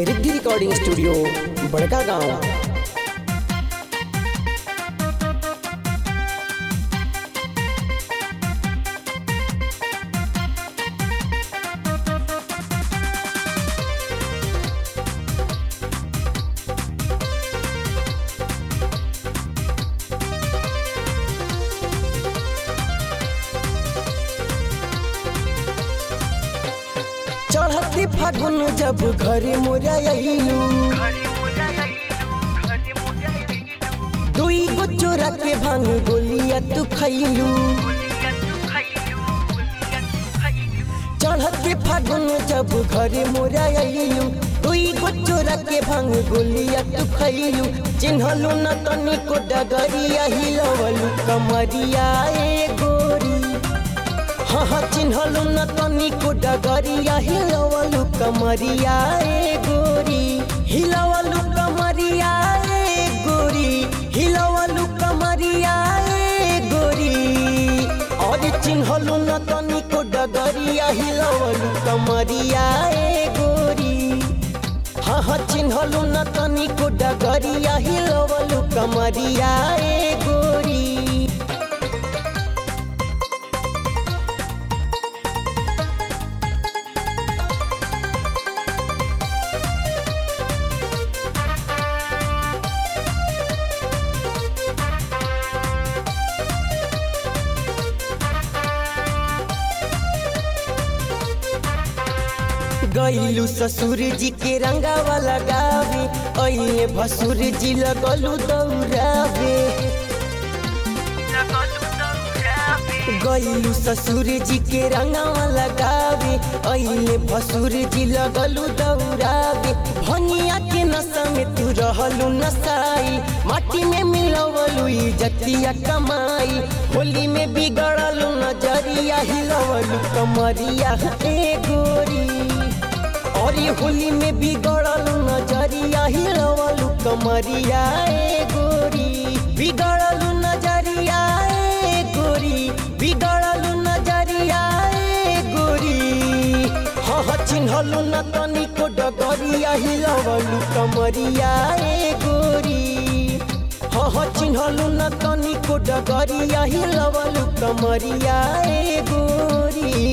Riddhi recording studio बड़का गांव चढ़ती फागुन जब घरे मोरा अइलू दुई गो चोरा के भांग गोलिया तू खैलू चढ़ते फागुन जब घरे मोरा अइलू दुई गो चोरा के भांग गोलिया तू खैलू चिन्हलू न तनिको डगरिया हिलवलू कमरिया ए गोरी हाँ हाँ चिन्हलू न तनिको डगरिया हिलवलू कमरिया ए गोरी हिलवलू कमरिया ए गोरी हिलवलू कमरिया ए गोरी और चिन्हलू न तनिको डगरिया हिलवलू कमरिया ए गोरी हाँ हाँ चिन्हलू न तनिको डगरिया हिलवलू कमरिया ए गोरी गईलू ससुर जी के रंगावा लगावे अइले भसुर जी लगलू दौड़ावे गईलू ससुर जी के रंगावा लगावे अइले भसुर जी लगलू दौड़ावे भनिया के नशा में तू रहलू नसाई माटी में मिलवलू इज्जतिया कमाई होली में बिगड़लू नजरिया हिलवलू कमरिया ए गोरी और ये होली में बिगड़लू नजरिया हिलवलू कमरिया ए गोरी बिगड़लू नजरिया ए गोरी बिगड़लू नजरिया ए गोरी हाँ हाँ चिन्हलू न तनिको डगरिया हिलवलू कमरिया ए गोरी हाँ हाँ चिन्हलू न तनिको डगरिया हिलवलू कमरिया ए गोरी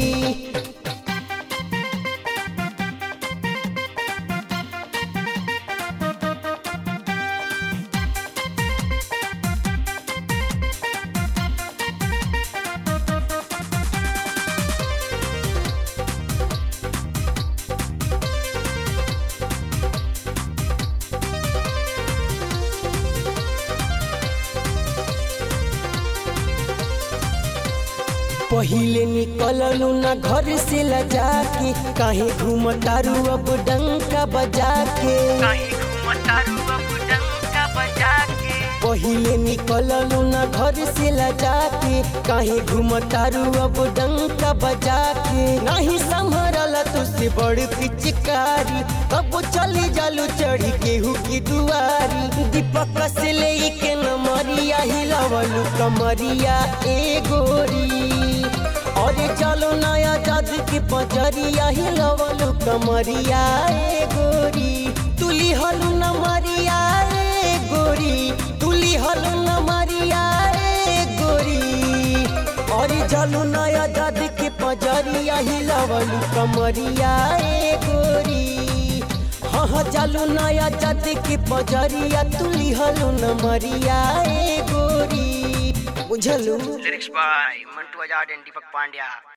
पहिले निकललू ना घर से लजा के काहे घूमतारू अब डंका बजा के पहिले निकललू ना घर से लजा के काहे घूमतारू अब डंका बजा के नहीं संभरल तुझसे बड़ पिचकारी कब चली जालू चढ़ी केहू की दुआरी दीपक से ले के नमरिया हिलवलू कमरिया ए गोरी अरे चलो नया जाद के पचरिया हिलवलू कमरिया ए गोरी तुली हलू न मरिया ए गोरी तुली हलू न मरिया ए गोरी अरे चलो नया जाद के पचरिया हिलवलू कमरिया ए गोरी हाँ हाँ चलो नया जाद के पचरिया तुली हलू न मरिया ए गोरी बुझलू lyrics by Mantu Azad and Deepak Pandya